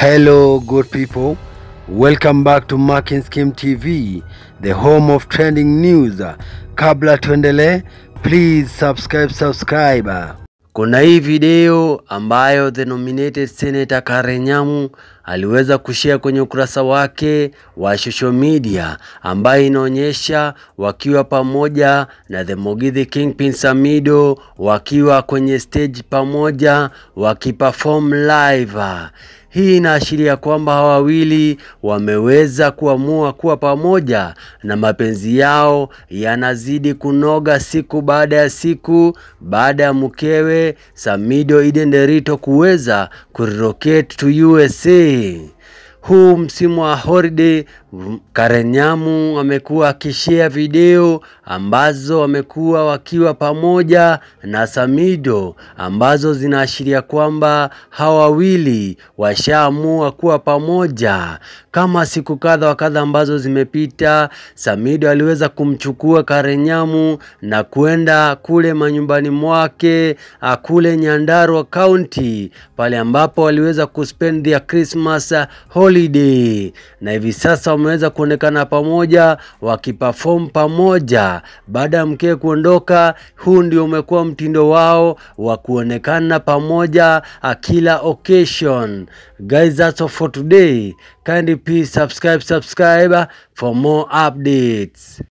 Hello, good people. Welcome back to Marking Scheme TV, the home of trending news. Kabla tuendelee, please subscribe, subscribe. Kuna hii video ambayo the nominated senator Karen Nyamu aliweza kushare kwenye ukurasa wake wa social media ambayo inaonyesha wakiwa pamoja na the Mugithi Kingpin Samido wakiwa kwenye stage pamoja wakiperform live. Hii inaashiria kwamba hawa wawili wameweza kuamua kuwa pamoja na mapenzi yao yanazidi kunoga siku baada ya siku baada ya mkewe Samido Eden Derito kuweza kurelocate to USA. Huu msimu wa holiday Karen Nyamu amekuwa akishare video ambazo wamekuwa wakiwa pamoja na Samido ambazo zinaashiria kwamba hawa wawili washaamua kuwa pamoja. Kama siku kadha wa kadha ambazo zimepita, Samido aliweza kumchukua Karen Nyamu na kwenda kule manyumbani mwake kule Nyandarua County, pale ambapo waliweza kuspend their Christmas holiday, na hivi sasa wameweza kuonekana pamoja wakiperform pamoja baada ya mkewe kuondoka. Huu ndio umekuwa mtindo wao wa kuonekana pamoja kila occasion. Guys, that's all for today. Kindly please subscribe subscribe for more updates.